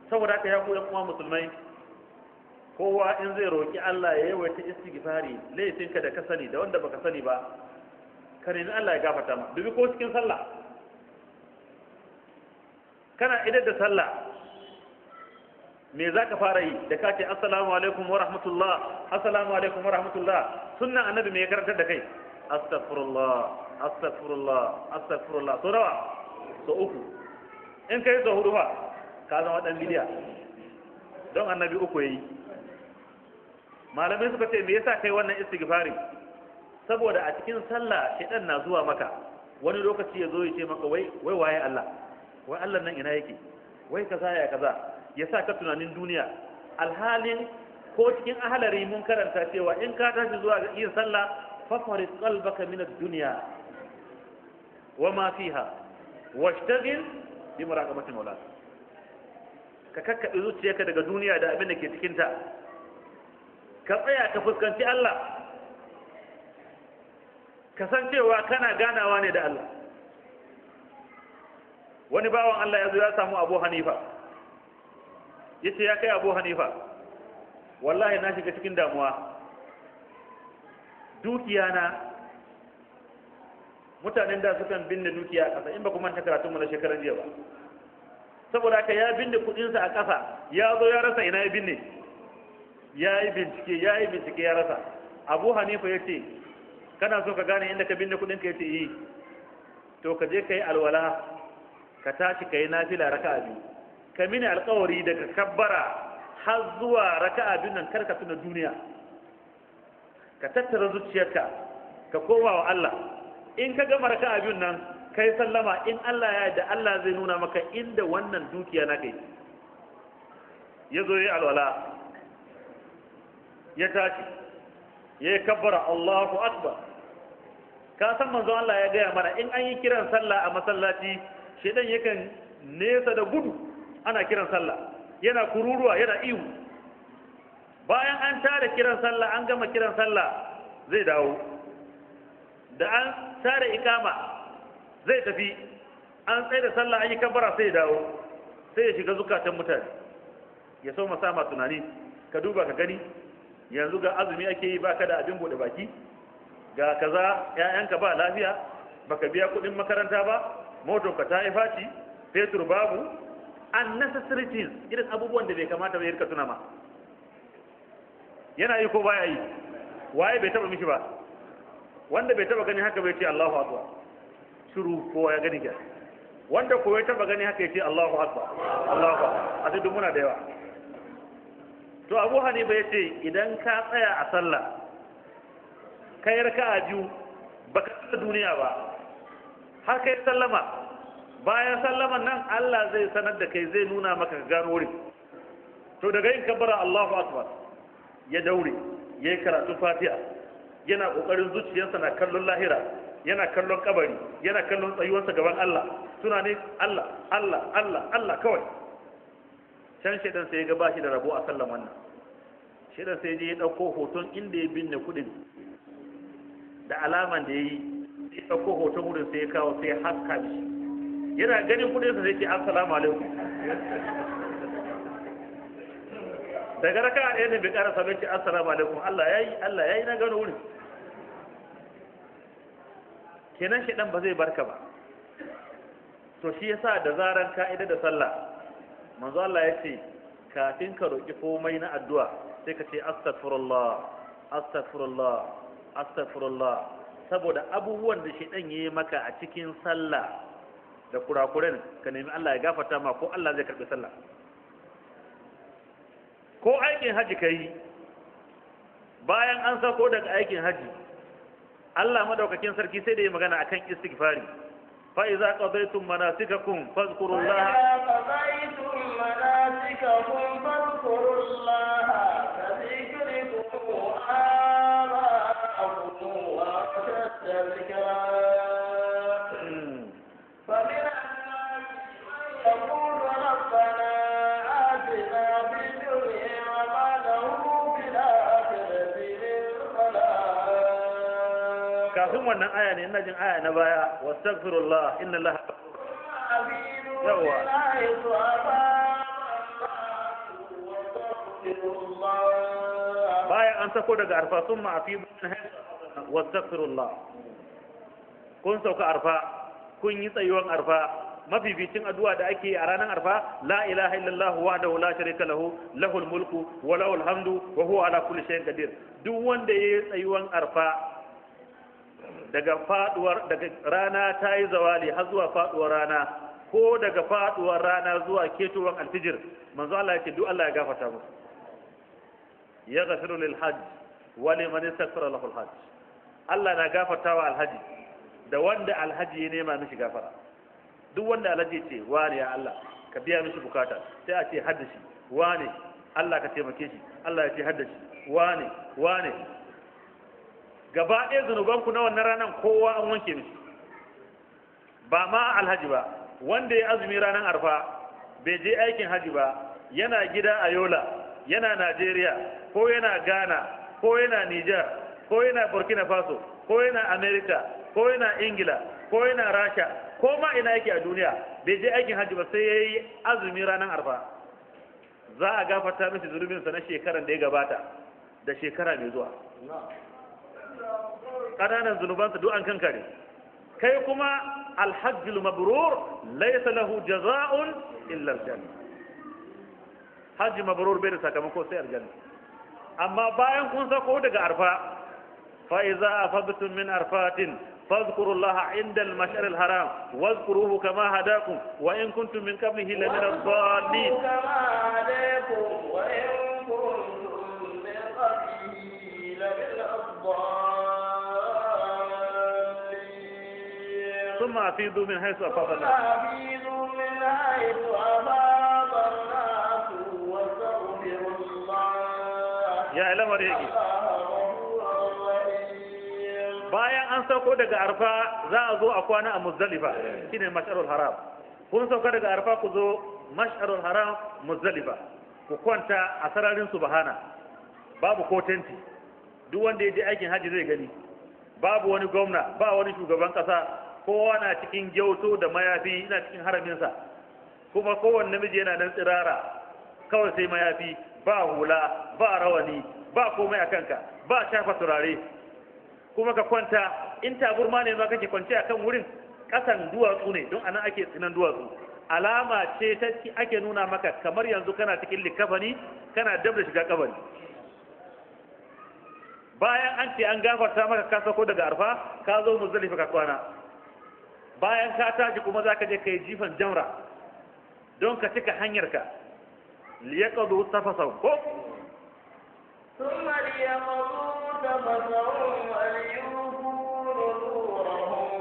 saboda haka ya koyan kuma musulmai kowa in zai roƙi Allah ya yawaita istighfari laifinka da ka sani da wanda baka sani ba ka nemi Allah ya gafarta ma dubi ko cikin sallah kana idar da sallah me za ka fara yi da ka ce assalamu alaikum wa rahmatullah assalamu alaikum wa rahmatullah sunnan annabi me ya karantar da kai astaghfirullah astaghfirullah astaghfirullah so nawa so uku in kai so hudu fa ka zama dan bidiya don annabi uku yayi malamai suka ce me yasa kai wannan istighfari saboda a cikin sallah shedan na zuwa maka wani lokaci ya zo ya ce maka wai wai waye Allah wai Allah nan ina yake wai kaza ya kaza ya sa ka tunanin duniya alhalin ko cikin ahalari mun karanta cewa in ka tashi zuwa ga yin sallah fafaris qalbaka min ad-dunya wa ma fiha washtagil bi muraqabati mawlak ka kakkabe zuciyarka daga duniya da abin da ke cikin ta ka tsaya ka fuskanci Allah ka san cewa kana ganawa ne da Allah wani bawan Allah ya zo ya samu Abu Hanifa yace ya kai Abu Hanifa wallahi na shiga cikin damuwa dukiya na mutanen da sukan binne dukiya a ƙasa in ba kuma ta karatun mu na shekaran jiya ba saboda haka ya binne kuɗinsa a ƙasa ya zo ya rasa ina ya binne ya yi bincike ya yi bincike ya rasa Abu Hanifa ya ce kana so ka gane inda ka binne kuɗinka ya ce yi to ka je ka yi alwala ka tashi ka yi nafila raka'a biyu ka mini alkawari daga kabbara har zuwa raka'a biyu nan karka tuna duniya ka tattara zuciyarka ka koma wa Allah in ka gama raka'a biyun nan kai sallama in Allah ya da Allah zai nuna maka inda wannan dukiya na kai ya zo ya alwala ya tashi ya yi kabbara Allahu akbar ka san manzo Allah ya gaya mana in an yi kiran sallah a masallaci shedan yakan nesa da gudu ana kiran sallah yana kururuwa yana ihu bayan an tare kiran sallah an gama kiran sallah zai dawo da an tare ikama zai tafi an tsaye da sallah an yi kabbara sai ya dawo sai ya shiga zukatan mutane ya so sama tunani ka duba ka gani yanzu ga azumi ake yi baka da abin bude baki ga kaza ƴaƴanka ba lafiya baka biya kuɗin makaranta ba moto ka ta yi faci fetur babu unnecessary things irin abubuwan da bai kamata bai rika tuna ma yana yi ko baya yi waye bai taba mishi ba wanda bai taba gani haka bai ce Allahu akbar shiru kowa ya gani ga wanda ko ya taba gani haka ya ce Allahu akbar Allahu akbar a duk muna da yawa to Abu Hanifa ya ce idan ka tsaya a sallah kai raka'a biyu baka tsaya duniya ba har kai sallama bayan sallaman nan Allah zai sanar da kai zai nuna maka gano wurin to daga yin kabbara Allahu akbar ya daure ya yi karatun fatiha yana kokarin zuciyarsa na kallon lahira yana kallon kabari yana kallon tsayuwarsa gaban Allah suna ne Allah Allah Allah Allah kawai can shaidan sai ya ga bashi da rabo a sallan wannan shaidan sai je ya dauko hoton inda ya binne kudin da alaman da ya yi sai ya dauko hoton wurin sai ya kawo sai ya haska shi yana ganin kudinsa sai ce assalamu alaikum daga raka a ɗaya ne bai ƙara sabon ce assalamu alaikum Allah ya yi Allah ya yi na gano wurin kenan shi ɗan ba zai barka ba to shi yasa da zaran ka'ida da sallah manzo Allah ya ce kafin ka roƙi komai na addu'a sai ka ce astaghfirullah astaghfirullah astaghfirullah saboda abubuwan da shi ɗan yi maka a cikin sallah da kurakuren ka nemi Allah ya gafarta ma ko Allah zai karɓi sallah ko aikin haji ka yi bayan an sako daga aikin haji Allah madaukakin sarki sai da yi magana akan istighfari fa iza qadaytum manasikakum fadhkurullaha قضيتم مناسككم فاذكروا الله كذكركم آباءكم وأشد ذكرا فمن الناس من يقول ربنا آتنا في الدنيا وما له في الآخرة من خلاق kafin wannan aya ne ina jin aya na baya wastaghfirullah inna allaha أبينوا يوا. من حيث أفاض الله an sako daga arfa sun ma'afi wastaghfirullah kun sauka arfa kun yi tsayuwan arfa mafificin addu'a da ake a ranar arfa la ilaha illallah wahdahu la sharika lahu lahul mulku wa lahul hamdu wa huwa ala kulli shay'in qadir duk wanda yayi tsayuwan arfa daga faduwar daga rana ta yi zawali har zuwa faduwar rana ko daga faduwar rana zuwa ketowar alfijir manzo Allah ya ce duk Allah ya gafarta musu ya gafiru lil hajj wa liman istaghfara lahu al hajj Allah na gafartawa alhaji da wanda alhaji ya nema mishi gafara duk wanda alhaji ce wani ya Allah ka biya mishi bukata sai a ce haddashi wani Allah ka taimake shi Allah ya ce haddashi wani wani gaba ɗaya zunubanku na wannan ranar kowa an wanke mishi ba ma alhaji ba wanda ya azumi ranar arfa bai je aikin haji ba yana gida a yola yana najeriya ko yana ghana ko yana niger ko yana burkina faso ko yana america ko yana ingila ko yana rasha ko ma ina yake a duniya bai je aikin haji ba sai ya yi azumi ranar arfa za a gafarta mishi zunubinsa na shekaran da ya gabata da shekara mai zuwa ƙananan zunubansa duk an kankare kai kuma alhajjul mabrur laysa lahu jaza'un illa aljanna hajji mabrur bai da sakamako sai aljanna amma bayan kun sako daga arfa fa iza afadtum min arfatin فاذكروا الله عند المشعر الحرام واذكروه كما هداكم وإن كنتم من قبله لمن الضالين كما هداكم وإن كنتم من قبله لمن الضالين ثم أفيضوا من حيث أفاض الناس فأفيضوا من حيث أفاض الناس واستغفروا الله يا إلى مريقي الله غفور رحيم bayan an sauko daga arfa za a zo a kwana a muzdalifa shine mash'arul haram kun sauka daga arfa ku zo mash'arul haram muzdalifa ku kwanta a sararin subhana babu ko tenti duk wanda ya je aikin haji zai gani babu wani gwamna ba wani shugaban kasa kowa na cikin gyauto da mayafi ina cikin haraminsa kuma kowanne namiji yana nan tsirara kawai sai mayafi ba hula ba rawani ba komai a kanka ba shafa turare kuma ka kwanta in taburma ne ma kake kwance a kan wurin ƙasan duwatsu ne don anan ake tsinan duwatsu alama ce ta ake nuna maka kamar yanzu kana cikin likafani kana dab da shiga kabari bayan an ce an gafarta maka ka sako daga arfa ka zo muzdalifa ka kwana bayan ka tashi kuma zaka je kai jifan jamra don ka cika hanyarka liyaqadu tafasau ko ثم ليقضوا تفثهم وليوفوا نذورهم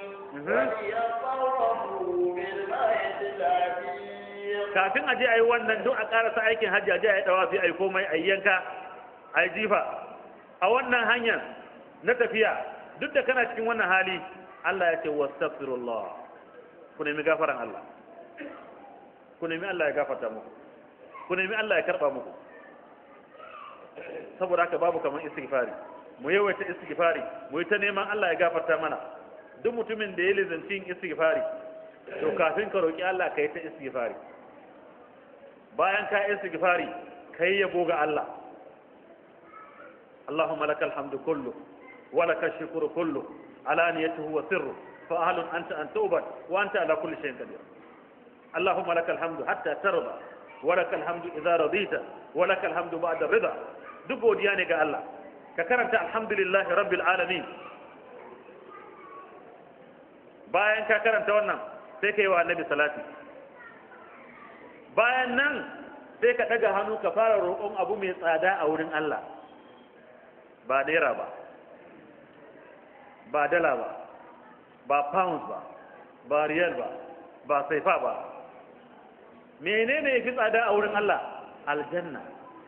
وليطوفوا بالبيت العتيق kafin a je a yi wannan don a karasa aikin hajji a je a yi dawafi a yi komai a yi yanka a yi jifa a wannan hanyar na tafiya duk da kana cikin wannan hali Allah ya ce wastaghfirullah ku nemi gafaran Allah ku nemi Allah ya gafarta muku ku nemi Allah ya karba muku saboda haka babu kamar istighfari mu yawaita istighfari mu yi ta neman Allah ya gafarta mana duk mutumin da ya lizanci istighfari to kafin ka roki Allah ka yi ta istighfari bayan ka yi istighfari ka yi yabo ga Allah Allahumma lakal hamdu kullu wa lakal shukru kullu alaniyatuhu wa sirru fa ahlun anta an tu'bad wa anta ala kulli shay'in qadir Allahumma lakal hamdu hatta tarda wa lakal hamdu idza radita wa lakal hamdu ba'da rida duk godiya ne ga Allah ka karanta alhamdulillahi rabbil alamin bayan ka karanta wannan sai ka yi wa annabi salati bayan nan sai ka ɗaga hannu ka fara roƙon abu mai tsada a wurin Allah ba naira ba ba dala ba ba pounds ba ba riyal ba ba saifa ba menene ya fi tsada a wurin Allah aljanna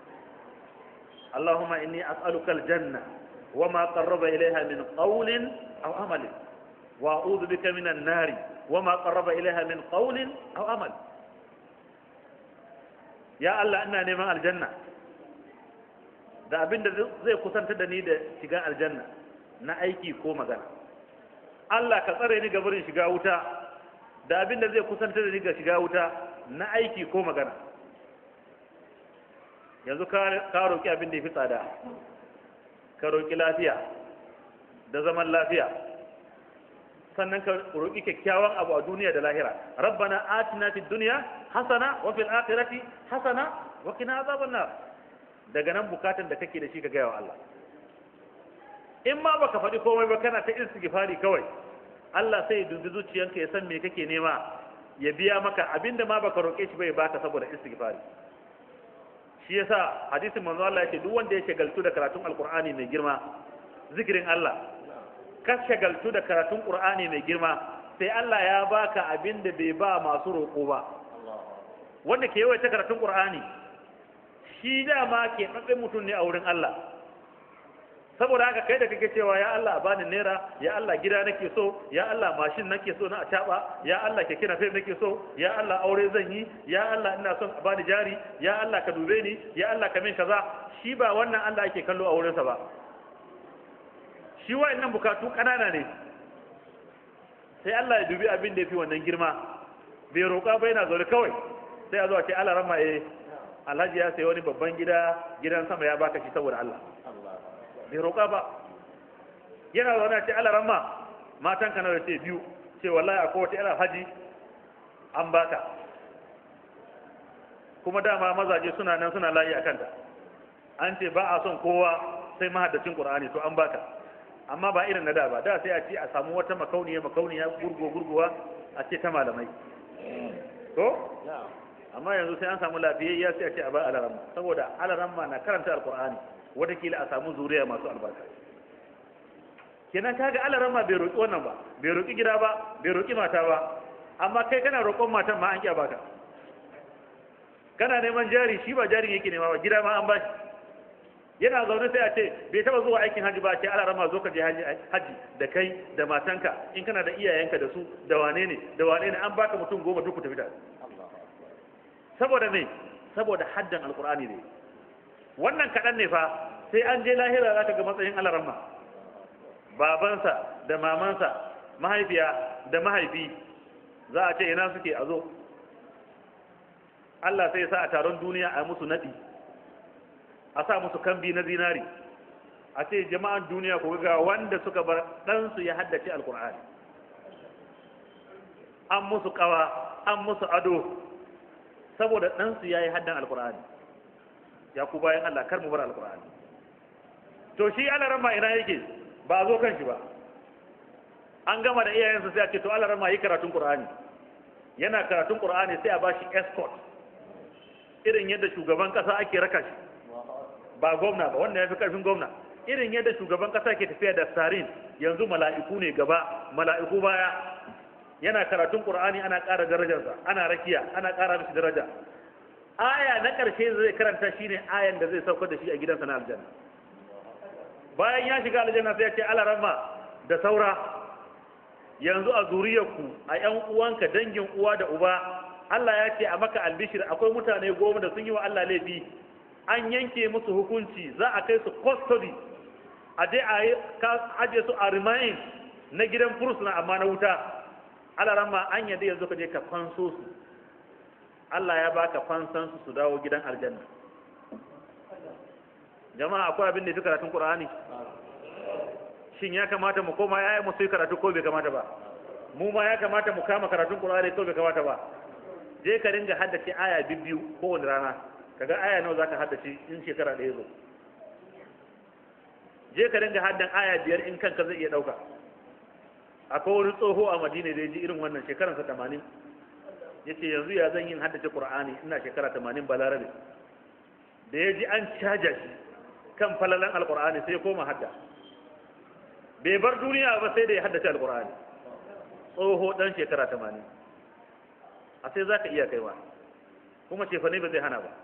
اللهم إني أسألك الجنة وما قرب إليها من قول أو عمل وأعوذ بك من النار وما قرب إليها من قول أو عمل يا الله أنا نيمان الجنة da abin da zai kusanta da ni da shiga aljanna na aiki ko magana Allah ka tsare ni ga barin shiga wuta da abin da zai kusanta da ni ga shiga wuta na aiki ko magana yanzu ka roƙi abin da ya fi tsada ka roƙi lafiya da zaman lafiya sannan ka roƙi kyakkyawan abu a duniya da lahira rabbana atina fid dunya hasana wa fil akhirati hasana wa qina azaban nar daga nan bukatan da kake da shi ka gaya wa Allah in ma baka faɗi komai ba kana ta istighfari kawai Allah sai ya dubi zuciyanka ya san me kake nema ya biya maka abinda ma baka roƙe shi bai baka saboda istighfari shi yasa hadisin manzo Allah yake duk wanda ya shagaltu da karatun alqur'ani mai girma zikirin Allah ka shagaltu da karatun qur'ani mai girma sai Allah ya baka abinda bai ba masu roƙo ba wanda ke yawaita karatun qur'ani shi dama ke tsatsin mutum ne a wurin Allah saboda haka kai da kake cewa ya Allah a bani naira ya Allah gida nake so ya Allah mashin nake so na a taba ya Allah keke na fem nake so ya Allah aure zan yi ya Allah ina son a bani jari ya Allah ka dube ni ya Allah ka min kaza shi ba wannan Allah ake kallo a wurinsa ba shi wa'annan bukatu kanana ne sai Allah ya dubi abin da ya fi wannan girma bai roƙa ba yana zaune kawai sai a zo a ce Allah rama eh alhaji ya sayi wani babban gida gidan sama ya baka shi saboda Allah bai roƙa ba yana zaune a ce Allah rama matan ka nawa ce biyu ce wallahi akwai wata yar haji an baka kuma dama mazaje suna nan suna layi a kanta an ce ba a son kowa sai mahaddacin qur'ani to an baka amma ba irin na da ba da sai a ce a samu wata makauniya makauniya gurgo gurguwa a ce ta malamai to amma yanzu sai an samu lafiyayya sai a ce a ba alaramma saboda alaramma na karanta alqur'ani watakila a samu zuriya masu albarka kenan kaga alaramma bai roki wannan ba bai roki gida ba bai roki mata ba amma kai kana roƙon matan ma an kya baka kana neman jari shi ba jarin yake nema ba gida ma an bashi yana zaune sai a ce bai taba zuwa aikin haji ba ce ala rama zo ka je haji da kai da matanka in kana da iyayenka da su da wane ne da wane ne an baka mutum goma duk ku tafi da saboda me saboda haddan alqur'ani ne wannan kaɗan ne fa sai an je lahira zaka ga matsayin alaramma babansa da mamansa mahaifiya da mahaifi za a ce ina suke a zo Allah sai ya sa a taron duniya a musu naɗi a sa musu kambi na zinari a ce jama'an duniya ku ga wanda suka bar ɗansu ya haddace alkur'ani an musu ƙawa an musu ado saboda ɗansu ya yi haddan alkur'ani ya ku bayan Allah kar mu bar alkur'ani to shi alaran ma ina yake ba a zo kan shi ba an gama da iyayensa sai a ce to alaran ma yi karatun qur'ani yana karatun qur'ani sai a bashi escort irin yadda shugaban kasa ake raka shi ba gwamna ba wanda ya fi karfin gwamna irin yadda shugaban kasa ke tafiya da sarin yanzu mala'iku ne gaba mala'iku baya yana karatun qur'ani ana ƙara darajarsa ana rakiya ana ƙara mishi daraja aya na ƙarshe zai karanta shine ayan da zai saukar da shi a gidansa na aljanna bayan ya shiga aljanna sai ya ce alarama da saura yanzu a zuriyarku a ƴan uwanka dangin uwa da uba Allah ya ce a maka albishir akwai mutane goma da sun yi wa Allah laifi an yanke musu hukunci za a kai su custody a je a aje su a remain na gidan fursuna amma na wuta Allah ramma an yadda yanzu ka je ka fanso su Allah ya baka fansan su su dawo gidan aljanna jama'a akwai abin da fi karatun Qur'ani shin ya kamata mu koma yayin mu sai karatu ko bai kamata ba mu ma ya kamata mu kama karatun Qur'ani ko bai kamata ba je ka ringa haddace aya biyu kowane rana kaga aya nawa zaka haddace in shekara ɗaya zo je ka ringa haddan aya biyar in kanka zai iya ɗauka akwai wani tsoho a madina da ya ji irin wannan shekaransa tamanin ya ce yanzu ya zan yin haddace ƙur'ani ina shekara tamanin balarabe da ya ji an caja shi kan falalan alƙur'ani sai ya koma hadda bai bar duniya ba sai da ya haddace alƙur'ani tsoho ɗan shekara tamanin a sai za ka iya kaiwa kuma cefane ba zai hana ba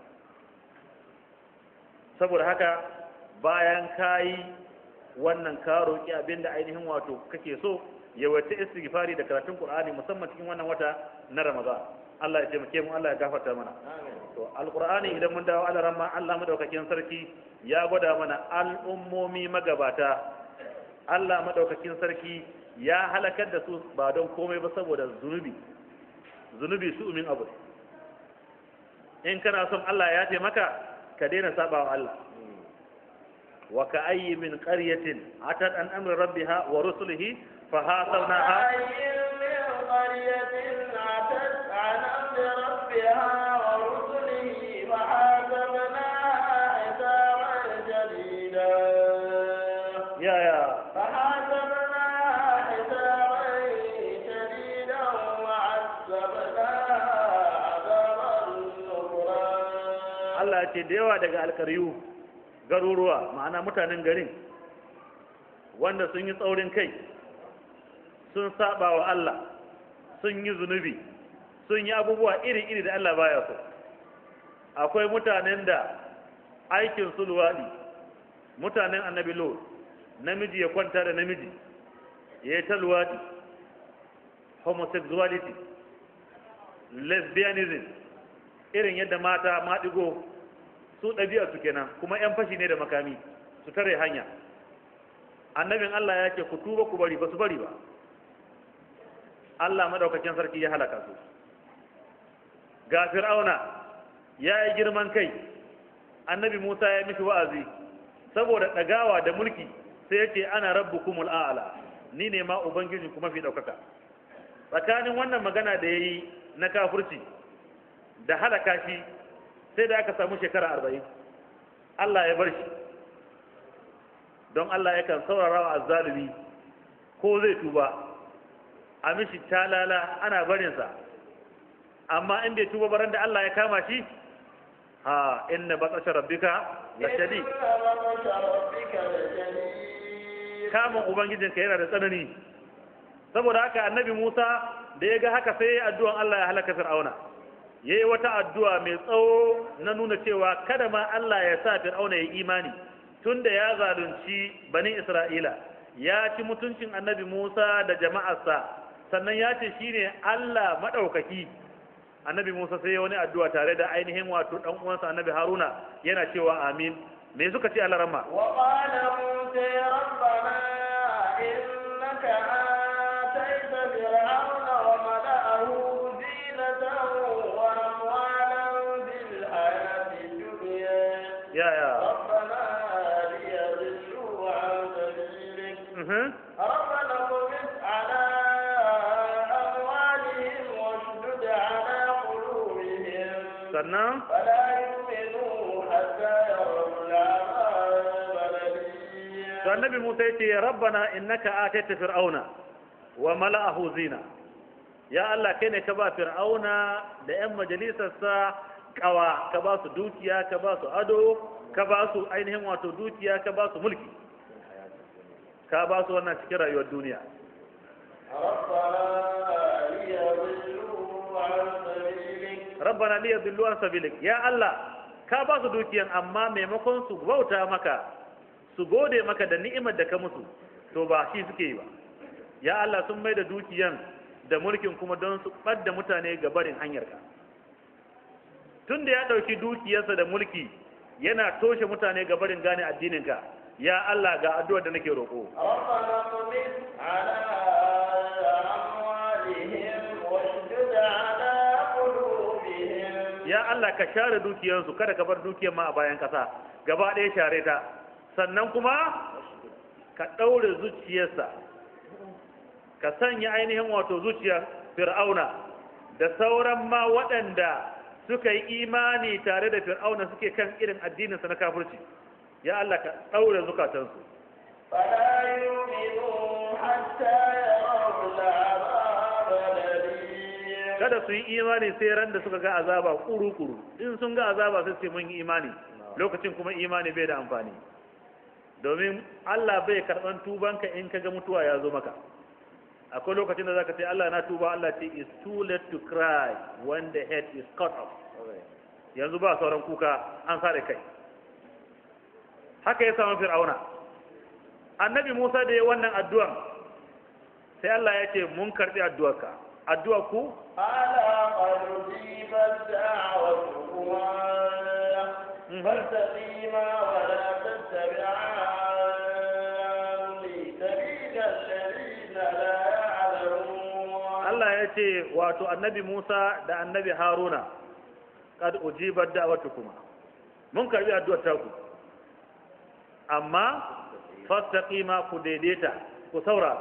saboda haka bayan ka yi wannan ka roƙi abin da ainihin wato kake so yawaita istighfari da karatun qur'ani musamman cikin wannan wata na ramadan Allah ya taimake mu Allah ya gafarta mana to alqur'ani idan mun dawo Allah ramma Allah madaukakin sarki ya gwada mana al'ummomi magabata Allah madaukakin sarki ya halakar da su ba don komai ba saboda zunubi zunubi su umin abu in kana son Allah ya taimaka ka daina saba wa Allah wa ka ayyi min qaryatin atat an amri rabbiha wa rusulihi fa hasabnaha وكأي من قرية عتت عن أمر ربها ورسله فحاسبناها حسابا شديدا ya ya فحاسبناها حسابا شديدا وعذبناها عذابا نكرا Allah ya ce da yawa daga alkaryu garuruwa ma'ana mutanen garin wanda sun yi tsaurin kai sun saba wa Allah sun yi zunubi sun yi abubuwa iri-iri da Allah baya so akwai mutanen da aikin su luwaɗi mutanen annabi lo namiji ya kwanta da namiji ya yi ta luwaɗi homosexuality lesbianism irin yadda mata maɗigo su ɗabi'a su kenan kuma 'yan fashi ne da makami su tare hanya annabin Allah ya ce ku tuba ku bari ba su bari ba Allah madaukakin sarki ya halaka su ga fir'auna ya yi girman kai annabi Musa ya mishi wa'azi saboda ɗagawa da mulki sai ya ce ana rabbukumul a'la ni ne ma ubangiji kuma fi ɗaukaka tsakanin wannan magana da ya yi na kafurci da halaka shi sai da aka samu shekara arba'in Allah ya bar shi don Allah yakan saurara wa azzalumi ko zai tuba a mishi talala ana barinsa amma in bai tuba baran da Allah ya kama shi ha inna batsasha rabbika la shadid إن بطش ربك لشديد kamun ubangijinka yana da tsanani saboda haka annabi Musa da ya ga haka sai ya addu'an Allah ya halaka Fir'auna yayi wata addu'a mai tsawo na nuna cewa kada ma Allah ya sa Fir'auna ya imani tunda ya zalunci bani Isra'ila ya ci mutuncin annabi Musa da jama'arsa sannan ya ce shine Allah madaukaki annabi Musa sai ya wani addu'a tare da ainihin wato dan uwansa annabi Haruna yana cewa amin me suka ce Allah ramma وقال موسى ربنا إنك آتيت فرعون وملأه زينة وأموالا في الحياة الدنيا ya ya ربنا ليضلوا عن سبيلك mhm ربنا اطمس على أموالهم واشدد على قلوبهم sannan فلا يؤمنوا حتى يروا العذاب الأليم to annabi Musa yace ya rabbana innaka ataita fir'auna wa mala'ahu zina ya Allah kai ne ka ba fir'auna da yan majalisarsa kawa ka ba su dukiya ka ba su ado ka ba su ainihin wato dukiya ka ba su mulki ka ba su wannan cikin rayuwar duniya ربنا ليضلوا عن سبيلك rabbana li yadillu an sabilik ya Allah ka ba su dukiyan amma maimakon su bauta maka su gode maka da ni'imar da ka musu to ba shi suke yi ba ya Allah sun mai da dukiyan da mulkin kuma don su ɓadda mutane ga barin hanyarka tun da ya ɗauki dukiyarsa da mulki yana toshe mutane ga barin gane addininka ya Allah ga addu'ar da nake roƙo ربنا اطمس على أموالهم واشدد على قلوبهم ya Allah ka share dukiyarsu kada ka bar dukiyar ma a bayan kasa gaba ɗaya share ta sannan kuma ka ɗaure zuciyarsa ka sanya ainihin wato zuciyar fir'auna da sauran ma waɗanda suka yi imani tare da fir'auna suke kan irin addininsa na kafirci ya Allah ka ɗaure zukatansu فلا يؤمنوا حتى يروا العذاب الأليم kada su yi imani sai ran da suka ga azaba kuru-kuru in sun ga azaba sai ce mun yi imani lokacin kuma imani bai da amfani domin Allah bai karɓan tubanka in ka ga mutuwa ya zo maka akwai lokacin da zaka ce Allah na tuba Allah ce is too late to cry when the head is cut off yanzu ba sauran kuka an sare kai haka ya samu fir'auna annabi Musa da ya wannan addu'an sai Allah ya ce mun karɓi addu'arka addu'ar ku ألا قد أجيبت دعوتكما فاستقيما ولا تتبعان سبيل الذين لا يعلمون Allah ya ce wato annabi Musa da annabi Haruna kad ujibar da'watukuma mun karbi addu'ar taku amma fastaqima ku daidaita ku saura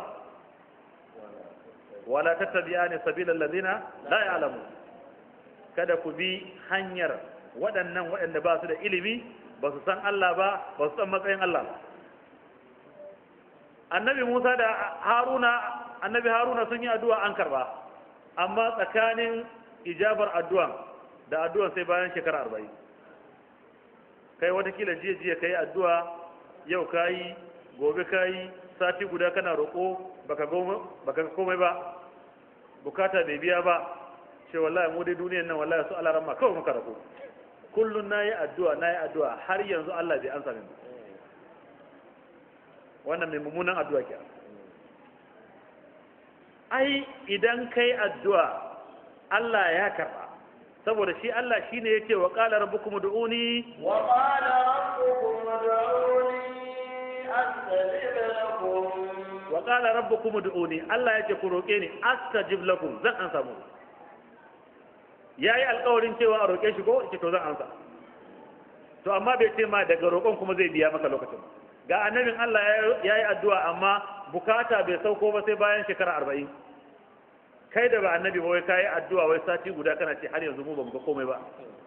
wala tattabi'ani sabilal ladina la ya'lamu kada ku bi hanyar waɗannan waɗanda ba su da ilimi ba su san Allah ba ba su san matsayin Allah ba annabi Musa da Haruna annabi Haruna sun yi addu'a an karba amma tsakanin ijabar addu'an da addu'an sai bayan shekara arba'in kai watakila jiya jiya kai addu'a yau kayi gobe kayi sati guda kana roƙo baka baka komai ba bukata bai biya ba ce wallahi mu dai duniyar nan wallahi su alaran ma kawai muka rako kullun nayi addu'a nayi addu'a har yanzu Allah bai ansa min wannan mai mummunan addu'a ke ai idan kai addu'a Allah ya karba saboda shi Allah shine yake wa qala rabbukum ud'uni wa qala rabbukum ud'uni astajib lakum wa qala rabbukum ud'uni Allah yake ku roke ni astajib lakum zan ansa mu yayi alƙawarin cewa a roke shi ko yake to zan ansa to amma bai ce ma daga roƙon kuma zai biya maka lokacin ga annabin Allah yayi addu'a amma bukata bai sauko ba sai bayan shekara arba'in kai da ba annabi ba wai kayi addu'a wai sati guda kana ce har yanzu mu ba mu ga komai ba